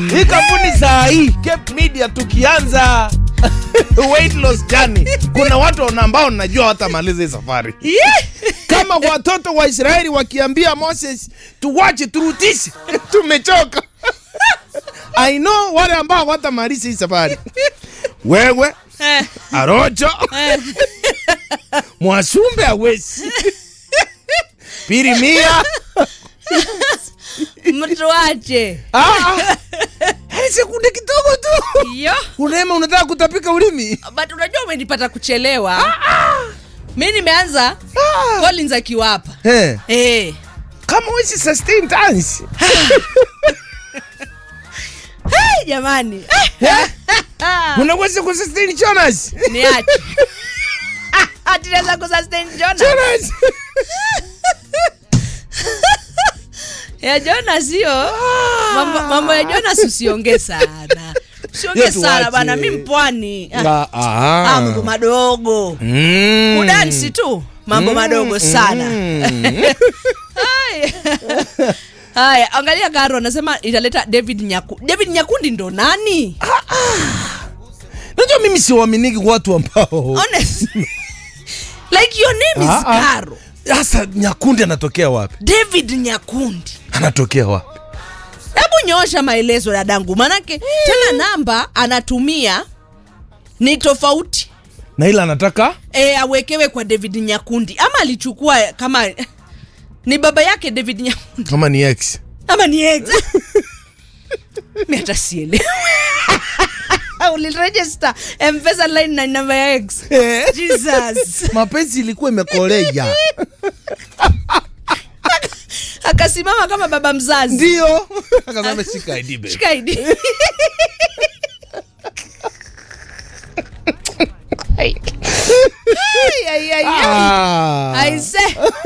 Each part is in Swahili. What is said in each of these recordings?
hii kampuni saa hii Cape Media tukianza weight loss journey, kuna watu wana- ambao najua watamaliza hii safari kama watoto wa Israeli wakiambia Moses tuwache turutishe, tumechoka. I know wale ambao watamaliza hii safari, wewe Eh, Arocho eh. Mwasumbe awezi Pirimia mtu wache Ah, hadi sekunde kidogo tu yo unema unataka kutapika ulimi but unajua umenipata kuchelewa mi nimeanza Collins akiwapa Eh, eh. kama wezi sustain dance hey, jamani unaweza kusustain Jonas niache atinaweza kusustain Jonas Jonas ya Jonas hiyo mambo, mambo ya Jonas usiongee sana usiongee Hiyo sana tuache. bana mi mpwani Ah, Ah, ah. ah, mambo madogo Mm. kudansi tu mambo madogo sana Mm. Haya. haya angalia garo anasema italeta david nyaku david nyakundi ndo nani najua mimi siwaminiki watu ambao Honest. like your name is Ah, ah. garo sasa nyakundi anatokea wapi david nyakundi anatokea wapi hebu nyoosha maelezo dadangu manake tena namba anatumia ni tofauti na ila anataka e, awekewe kwa david nyakundi ama alichukua kama ni baba yake david nyakundi kama ni ex ama ni ex mi hata sielewi uliregister mpesa line na namba ya ex jesus mapenzi ilikuwa imekolea akasimama kama baba mzazi ndio akasema shika ID babe. Shika ID. Ay, ay, ay, ay. Ah. aise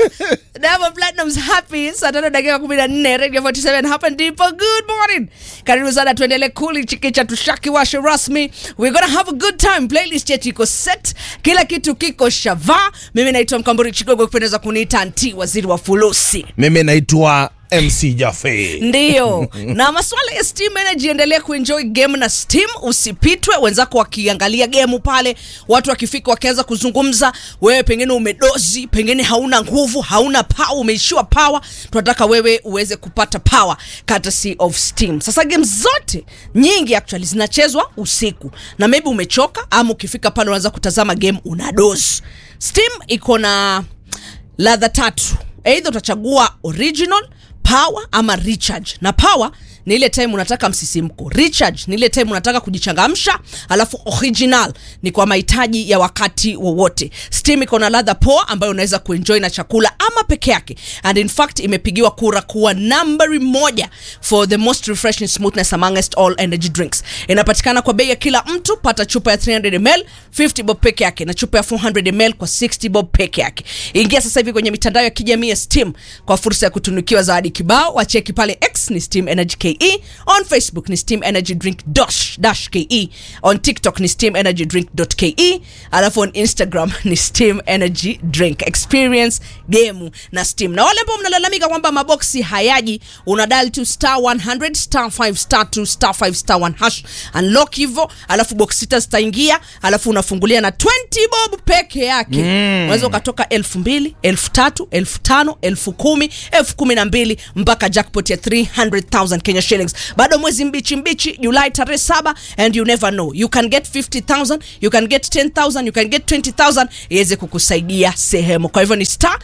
Diamond Platnumz happy saa tano dakika kumi na nne radio 47 hapa ndipo good morning karibu sana tuendele kuli chikicha tushaki washe rasmi we're gonna have a good time playlist yetu iko set kila kitu kiko shava mimi naitwa mkamburi chigogo kupendeza kuniita nti waziri wa fulusi mimi naitwa mc jafe ndiyo na maswala ya steam energy endelea kuenjoy game na steam usipitwe wenzako wakiangalia gemu pale watu wakifika wakianza kuzungumza wewe pengine umedozi pengine hauna nguvu hauna power umeishiwa power tunataka wewe uweze kupata power courtesy of steam sasa game zote nyingi actually zinachezwa usiku na maybe umechoka ama ukifika pale unaanza kutazama game una dozi steam iko na ladha tatu eidha utachagua original power ama recharge na power ni ile time unataka msisimko recharge ni ile time unataka kujichangamsha alafu original ni kwa mahitaji ya wakati wowote steam iko na ladha poa ambayo unaweza kuenjoy na chakula ama peke yake and in fact imepigiwa kura kuwa nambari moja for the most refreshing smoothness amongst all energy drinks inapatikana kwa bei ya kila mtu pata chupa ya 300 ml 50 bob peke yake na chupa ya 400 ml kwa 60 bob peke yake ingia sasa hivi kwenye mitandao ya kijamii ya steam kwa fursa ya kutunukiwa zawadi kibao wacheki pale x ni steam energy ke on facebook ni steam energy drink dash, dash ke on tiktok ni steam energy drink ke alafu on instagram ni steam energy drink experience gemu na steam na wale ambao mnalalamika kwamba maboksi hayaji unadal tu star 100 star 5 star 2 star 5 star 1 hash unlock hivo alafu box sita zitaingia alafu unafungulia na 20 bob peke yake unaweza ukatoka elfu mbili elfu tatu elfu tano elfu kumi elfu kumi na mbili mpaka jackpot ya 300000 kenya shillings bado mwezi mbichi mbichi julai tarehe saba and you never know you can get 50000 you can get 10000 you can get 20000 iweze kukusaidia sehemu kwa hivyo ni star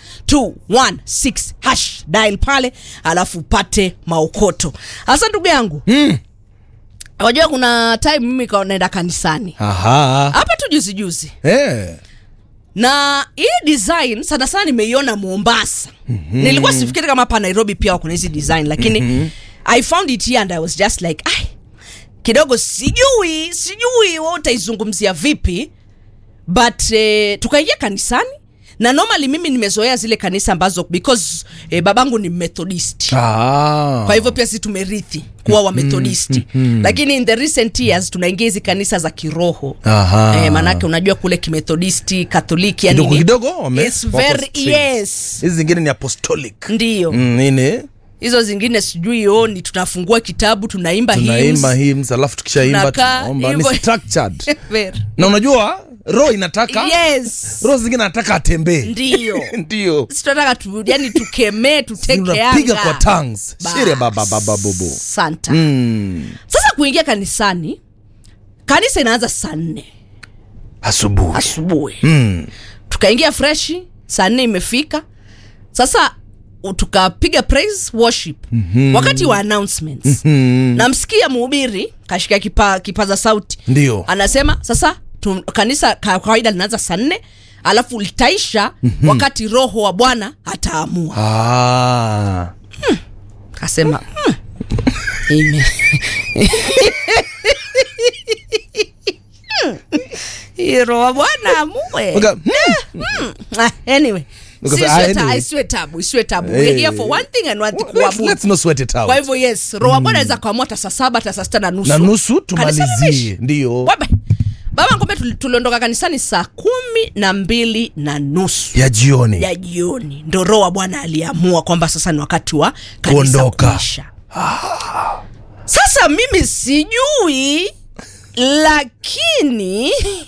216 hash dial pale alafu upate maokoto hasa ndugu yangu Mm. wajua kuna time mimi ka- naenda kanisani Aha. hapa tu juzi juzi Eh. na hii design sana sana nimeiona mombasa mm-hmm. nilikuwa sifikiri kama hapa nairobi pia kuna hizi design lakini mm-hmm. i found it here and i was just like ai kidogo sijui sijui wa utaizungumzia vipi but eh, tukaingia kanisani na normally mimi nimezoea zile kanisa ambazo because eh, babangu ni methodist Ah. kwa hivyo pia sisi tumerithi kuwa wamethodisti lakini in the recent years tunaingia hizi kanisa za kiroho Aha. eh, manake unajua kule kimethodisti katholiki yani kidogo ni- kidogo wame- It's wako very- strict. yes hizi zingine ni apostolic ndiyo Mm, nini hizo zingine sijui oni tunafungua kitabu tunaimba tunaimba hymns. hymns alafu tukishaimba Tunakaa tunaomba ni hivyo. structured Very. na unajua roho inataka yes roho zingine anataka atembee ndio ndio Sisi tunataka tu, yani tukemee tuteke unapiga anga. kwa tongues Bas. shire baba baba bubu santa mm. sasa kuingia kanisani kanisa inaanza saa nne asubuhi asubuhi mm. tukaingia freshi saa nne imefika sasa u- tukapiga praise worship mm-hmm. wakati wa announcements mm-hmm. namsikia mhubiri kashika kipa, kipaza sauti ndio anasema sasa tu, kanisa ka- kawaida linaanza saa nne alafu litaisha mm-hmm. wakati roho wa bwana ataamua ah. kasema hmm. ime Hii roho wa bwana amue Uka- Ah, anyway Uka- si ah, isiwe ta- anyway. isiwe tabu isiwe tabu Eh. we're here for one thing and one thing Let's, kuabudu let's not sweat it out. kwa hivyo yes roho wa bwana anaweza kuamua hata saa saba hata saa sita na nusu na nusu Kanisa tumalizie limeisha. ndio Webe. baba ngombe tuli- tuliondoka kanisani saa kumi na mbili na nusu ya jioni ya jioni ndo roho wa bwana aliamua kwamba sasa ni wakati wa kanisa Kuondoka. kuisha sasa mimi sijui lakini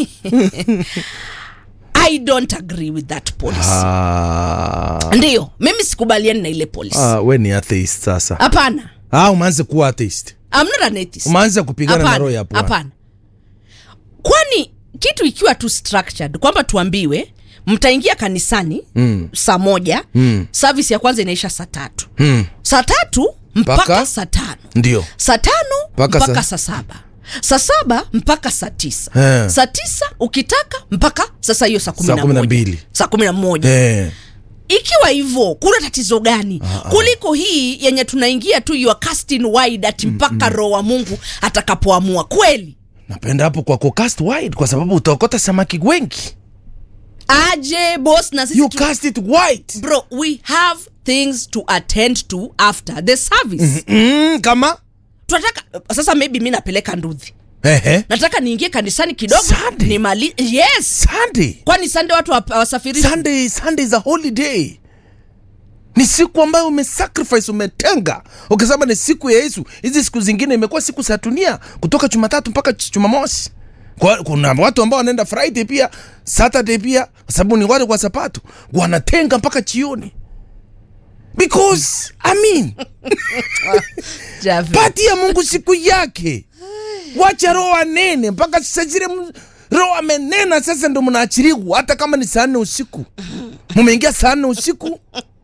i don't agree with that policy ah. ndiyo mimi sikubaliani na ile policy ah, we ni atheist sasa hapana ah, umeanze kuwa atheist I'm not an atheist. umeanze kupigana na Hapana, roho ya Bwana. hapana kwani kitu ikiwa tu structured kwamba tuambiwe mtaingia kanisani mm. saa moja mm. service ya kwanza inaisha saa tatu mm. saa tatu mpaka, Mpaka? saa tano ndio saa tano Mpaka mpaka, saa- saa saba saa saba mpaka saa tisa Eh. saa tisa ukitaka mpaka sasa hiyo saa kumi Saa na kumi na moja. mbili. saa kumi na moja eh. ikiwa hivyo kuna tatizo gani kuliko hii yenye tunaingia tu you are casting wide ati mpaka roho wa mungu atakapoamua kweli napenda hapo kwa cast wide kwa sababu utaokota samaki wengi aje bos na sisi you tu, cast it wide bro we have things to attend to after the service mm, kama tunataka sasa maybe mi napeleka ndudhi Ehe. nataka niingie kanisani kidogo Sunday. nimali yes sunday kwani sande watu wa- wasafirishi sunday sunday is a holiday ni siku ambayo umesacrifice umetenga ukisema ni siku ya yesu hizi siku zingine imekuwa siku za dunia kutoka jumatatu mpaka ch- jumamosi kwa, kuna watu ambao wanaenda friday pia saturday pia kwa sababu ni wale kwa sapato wanatenga mpaka chioni because i mean Javi. pati ya mungu siku yake wacha roho anene mpaka sasa zile m- roho amenena sasa ndo mnaachiliwa hata kama ni saa nne usiku mumeingia saa nne usiku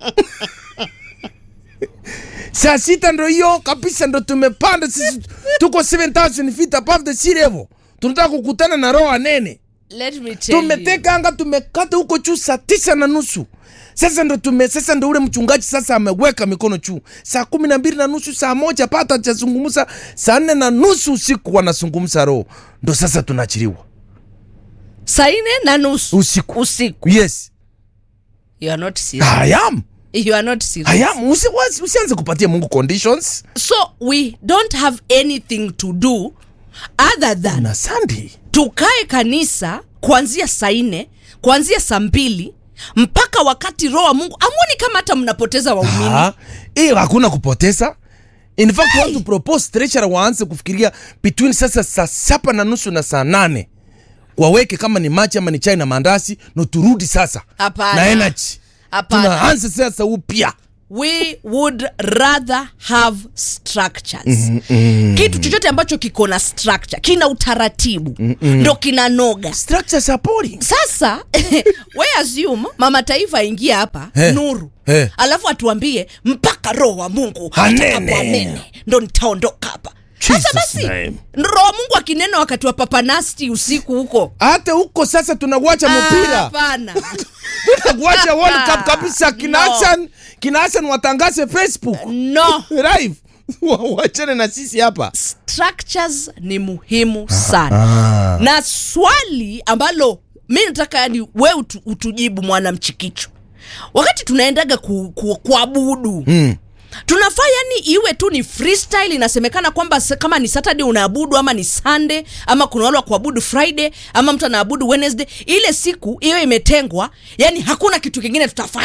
saa sita ndo hiyo kabisa ndo tumepanda sisi tuko 7000 feet above the sea level tunataka kukutana na roho anene Let me tell you. tumeteka anga tumekata huko juu saa tisa na nusu sasa ndo tume sasa ndo ule mchungaji sasa ameweka mikono juu saa kumi na mbili na nusu saa moja pata chazungumza saa nne na nusu usiku wanazungumza roho ndo sasa tunaachiliwa saa nne na nusu usiku usiku yes you are not serious I am you are not serious I am Usi, wasi- usianze kupatia mungu conditions so we don't have anything to do other than na sandi tukae kanisa kuanzia saa nne kuanzia saa mbili mpaka wakati roho wa mungu amwoni kama hata mnapoteza waumini Ah, hiyo hakuna kupoteza in fact hey. watu propose treasurer waanze kufikiria between sasa saa saba na nusu na saa nane waweke kama ni machi ama ni chai na maandasi no turudi sasa Hapana. na energy Hapana. tunaanza sasa upya we would rather have structures mm-hmm. kitu chochote ambacho kiko na structure kina utaratibu mm-hmm. ndo kinanoga structures are boring sasa we assume mama taifa aingie hapa Eh, nuru eh. alafu atuambie mpaka roho wa mungu Anene. atakapoanene ndo nitaondoka hapa sasa Jesus basi name. roho wa mungu akinena wakati wa papanasti usiku huko hata huko sasa tunawacha Ah, mpira hapana tunawacha world cup kabisa kina No. Hassan kina Hassan watangaze facebook no live wachane na sisi hapa structures ni muhimu sana na swali ambalo mi nataka yani we utu, utujibu mwana mchikicho wakati tunaendaga ku, ku, kuabudu mm. tunafaa yani iwe tu ni freestyle inasemekana kwamba se- kama ni saturday unaabudu ama ni sunday ama kuna wale wa kuabudu friday ama mtu anaabudu wednesday ile siku iwe imetengwa yani hakuna kitu kingine tutafanya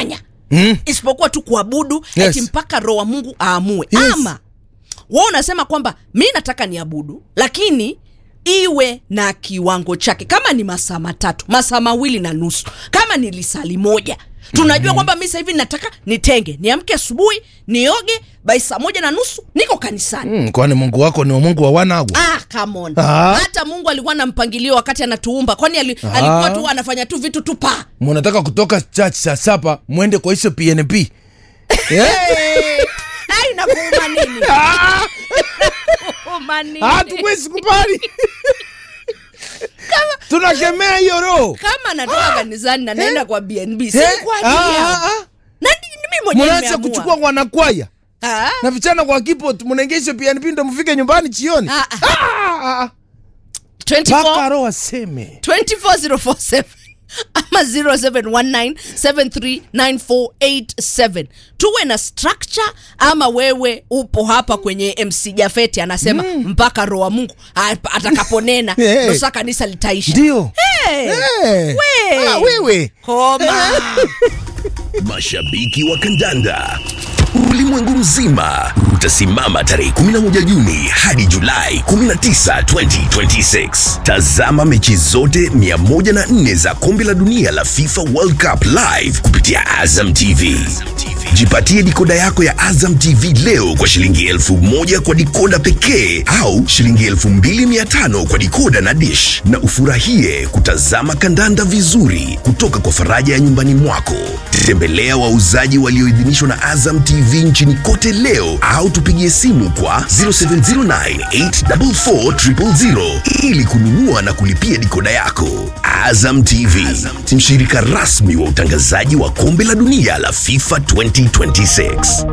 Mm. isipokuwa tu kuabudu Yes. eti mpaka roho wa mungu aamue Yes. ama wa unasema kwamba mi nataka niabudu lakini iwe na kiwango chake kama ni masaa matatu masaa mawili na nusu kama ni lisali moja tunajua kwamba mi sahivi nataka nitenge niamke asubuhi nioge bai saa moja na nusu niko kanisani Mm, kwani mungu wako ni mungu wa wanagwa Ah, come on. Ah. hata mungu alikuwa na mpangilio wakati anatuumba kwani ali, alikuwa tu anafanya tu vitu tu pa munataka kutoka church saa sapa mwende kwa hizo pnp hey! ai nakuuma nini Kuuma nini? hatuwezi kubali tunakemea hiyo roho kama natoka kanisani na naenda kwa bnb si Eh, kwa ah, ajili yangu. ah, ah. na ni- ni mimi mwenyewe munaanza nimeamua. kuchukua wanakwaya Ah, na vijana kwa kipot munaingisha pnp ndo mfike nyumbani chioni Ah, ah. Ah, ah, 24 mpaka roho aseme 24047 ama 0719739487 tuwe na structure ama wewe upo hapa kwenye mc jafeti anasema mpaka roho wa mungu ap- atakaponena Eh. ndo saa kanisa litaisha ndio hey. Eh. We. Ah, wewe koma Mashabiki wa kandanda ulimwengu mzima utasimama tarehe 11 Juni hadi Julai 19, 2026. Tazama mechi zote 104 za kombe la dunia la FIFA World Cup live kupitia Azam TV. Jipatie dikoda yako ya Azam TV leo kwa shilingi elfu moja kwa dikoda pekee au shilingi elfu mbili mia tano kwa dikoda na dish, na ufurahie kutazama kandanda vizuri kutoka kwa faraja ya nyumbani mwako. Tembelea wauzaji walioidhinishwa na Azam TV nchini kote leo au tupigie simu kwa 0709844000 ili kununua na kulipia dikoda yako. Azam TV, mshirika rasmi wa utangazaji wa kombe la dunia la FIFA 2026.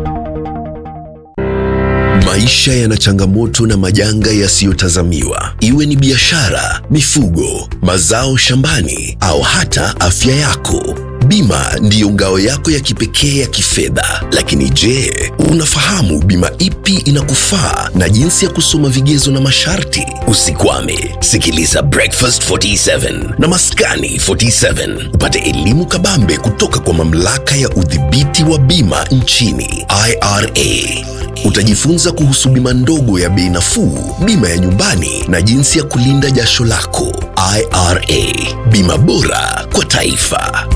Maisha yana changamoto na majanga yasiyotazamiwa, iwe ni biashara, mifugo, mazao shambani au hata afya yako. Bima ndiyo ngao yako ya kipekee ya kifedha. Lakini je, unafahamu bima ipi inakufaa na jinsi ya kusoma vigezo na masharti? Usikwame, sikiliza Breakfast 47 na Maskani 47 upate elimu kabambe kutoka kwa mamlaka ya udhibiti wa bima nchini IRA. Utajifunza kuhusu bima ndogo ya bei nafuu, bima ya nyumbani na jinsi ya kulinda jasho lako. IRA, bima bora kwa taifa.